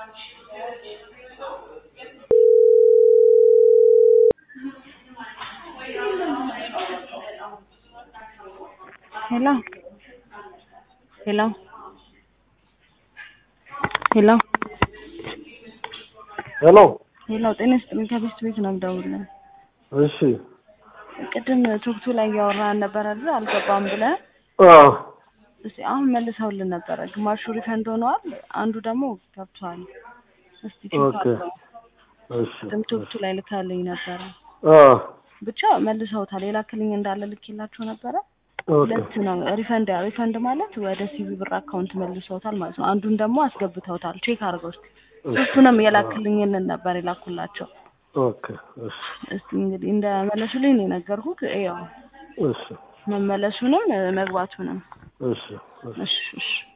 ሄሎ ሄሎ ሄሎ ሄሎ ሄሎ ጤና ይስጥልኝ ከቤት ቤት ነው የምደውልልህ። እሺ ቅድም ቶክቱ ላይ እያወራን ነበረ አይደል? አልገባም ብለህ አዎ እስኪ አሁን መልሰውልን ነበረ። ግማሹ ሪፈንድ ሆነዋል፣ አንዱ ደግሞ ገብቷል። እስቲ ቼክ ኦኬ አድርገው። እሺ ቅድም ቶክቱ ላይ ልካልኝ ነበረ። አዎ ብቻ መልሰውታል። የላክልኝ እንዳለ ልኬላቸው ነበረ። ኦኬ ሁለት ነው ሪፈንድ ሪፈንድ ማለት ወደ ሲቪ ብር አካውንት መልሰውታል ማለት ነው። አንዱን ደግሞ አስገብተውታል። ቼክ አድርገው እስኪ። ሶስቱንም የላክልኝንን ነበር የላኩላቸው። ኦኬ እሺ እስቲ እንግዲህ እንደ መለሱልኝ ነው የነገርኩህ። ያው እሺ መመለሱንም መግባቱንም እሺ እሺ እሺ እሺ